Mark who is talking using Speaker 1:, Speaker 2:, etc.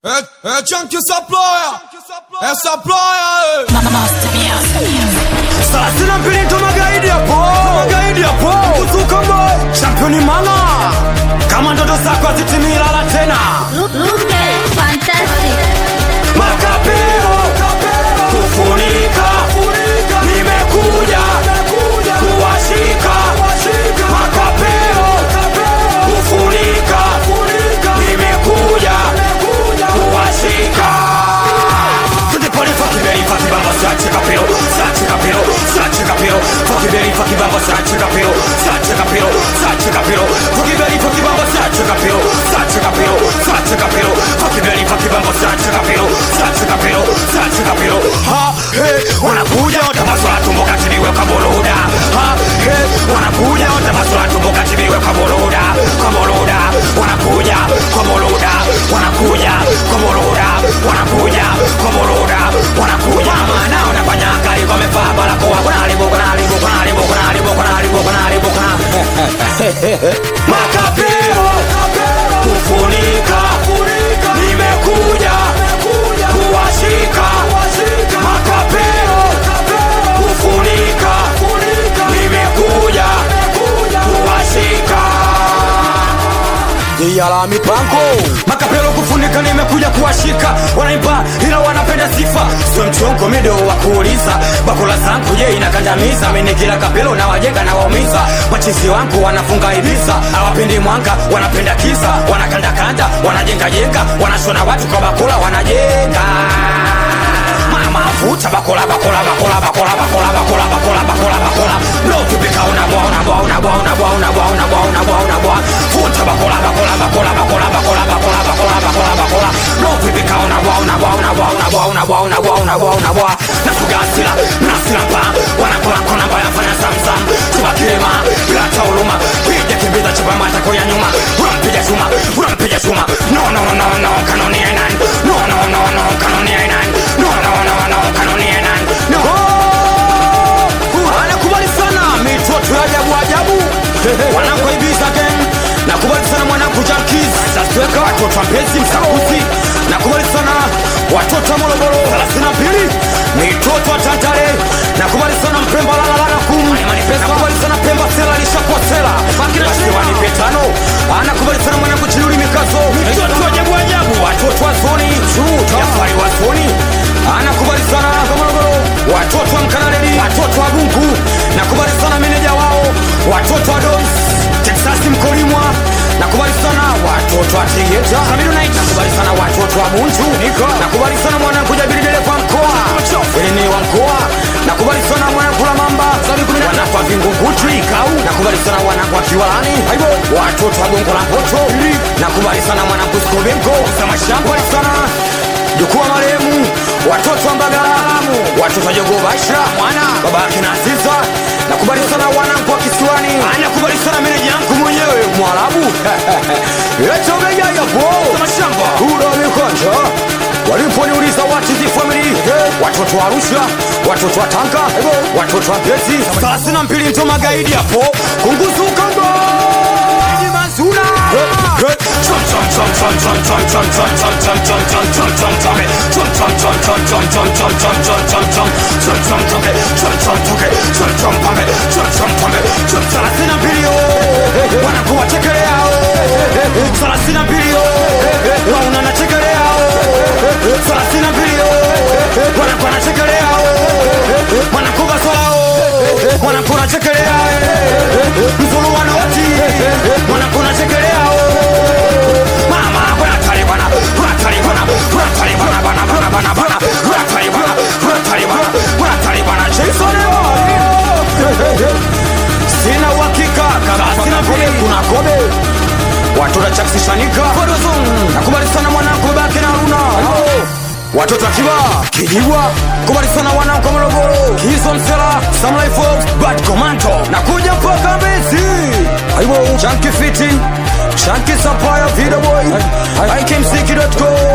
Speaker 1: É, é Chunky Supplier, é Supplier,
Speaker 2: Thelathini mbili ndo magaidi hapo, magaidi hapo, kuzuka boy, championi mama, kama ndoto zako hazitimilala tena,
Speaker 3: Look, look at fantastic.
Speaker 2: makapeo kufunika, nimekuja kuwashika, makapeo kufunika, nimekuja kuwashika. Tutiponi fucking belly, fucking bamba, sache kapelo, sache kapelo, sache kapelo, fucking belly, fucking bamba, sache kapelo, sache kapelo, sache kapelo, fucking belly, fucking bamba, sache kapelo, sache kapelo, sache kapelo, fucking belly, fucking bamba, sache kapelo, sache kapelo, sache kapelo. Ha, he, wanakuja watamaswa tumbo kachini weka boloda. Ha, he, wanakuja watamaswa tumbo kachini weka boloda, kwa boloda, wanakuja kwa boloda, wanakuja kwa boloda, wanakuja kwa boloda, wanakuja maana wanafanya kali wamevaa barakoa, kuna haribu, kuna haribu, kuna haribu, kuna haribu, kuna haribu, kuna haribu, kuna makapeo kufunika, nimekuja kuwashika makapeo kufunika, nimekuja kuwashika Jia la mipango makapelo kufunika, nimekuja kuwashika. Wanaimba ila wanapenda sifa, sio mchongo mido wa kuuliza. Bakula zangu je inakandamiza, mimi kila kapelo na wajenga na waumiza. Machizi wangu wanafunga ibiza, hawapendi mwanga, wanapenda kisa, wanakandakanda, wanajenga jenga, wanashona watu kwa bakula, wanajenga mama vuta bakola bakola bakola bakola bakola bakola bakola bakola bakola no kipika unabwa unabwa unabwa unabwa unabwa unabwa unabwa unabwa vuta bakola bakola bakola bakola bakola bakola bakola bakola bakola no kipika unabwa unabwa unabwa unabwa unabwa unabwa unabwa unabwa nasuga asila nasila mpa wanakola kona mbaya fanya samsam chupa kilema bila tauluma piga kimbiza chupa mata kwa nyuma unampiga chuma unampiga chuma no no no no kanoni ya nani no no no no kanoni ya nani no no no no kanoni ya nani no anakubali sana mitoto ya ajabu ajabu wanakoibisa gen nakubali sana mwanangu jankiz sasiweka watoto wa mpenzi msakuzi nakubali sana watoto wa morogoro 32 mitoto wa tantare nakubali sana mpemba lalalala kum nakubali sana pemba sela lishakuwa sela wanipe tano anakubali sana mwanangu chiluli mikazo mitoto wa ajabu ajabu watoto wa zoni jafari wa zoni anakubali sana morogoro watoto wa mkanaleli watoto wa gungu nakubali sana meneja wao watoto wa dons texasi mkolimwa nakubali sana watoto wa tegeta Hamidonite. nakubali sana watoto wa bunju nakubali sana mwanangu jabilidele kwa mkoa elini wa mkoa nakubali sana mwanangu la mamba wanakwa vingunguti nakubali sana wanangu wa kiwalani aibo watoto wa gongo la mpoto nakubali sana mwanangu skobenko nakubali sana jukuwa marehemu watoto wa mbagalamu watoto wa jogo basha mwana baba yake na aziza nakubali sana wanangu wa kisiwani anakubali sana meneja yangu mwenyewe mwarabu etogejayapo mashamba kuda mikonja waliponiuliza watizi famili watoto wa arusha watoto wa tanga watoto wa pesi thelathini na mbili nto magaidi hapo kunguzukanga mazuna wanakuwa chekeleao thelathini na mbili wauna na chekeleao thelathini na mbili wanakuwa na chekeleao wanakuva swao wanakuna chekeleao mfulu wanoti wanakuna chekeleao mama kuna talibana kuna talibana kuna talibana bana bana bana bana kuna talibana kuna talibana kuna talibana Jason sina uhakika kama sina vile kuna kobe watoto chaksishanika nakubali sana mwanangu babake na Haruna watoto akiwa kijibwa kubali sana wanangu wa Morogoro hizo msela Samurai Fox Bad Commando nakuja mpaka Mbezi aibo Chunky Fitting Chunky Sapphire Video Boy IKMCK.com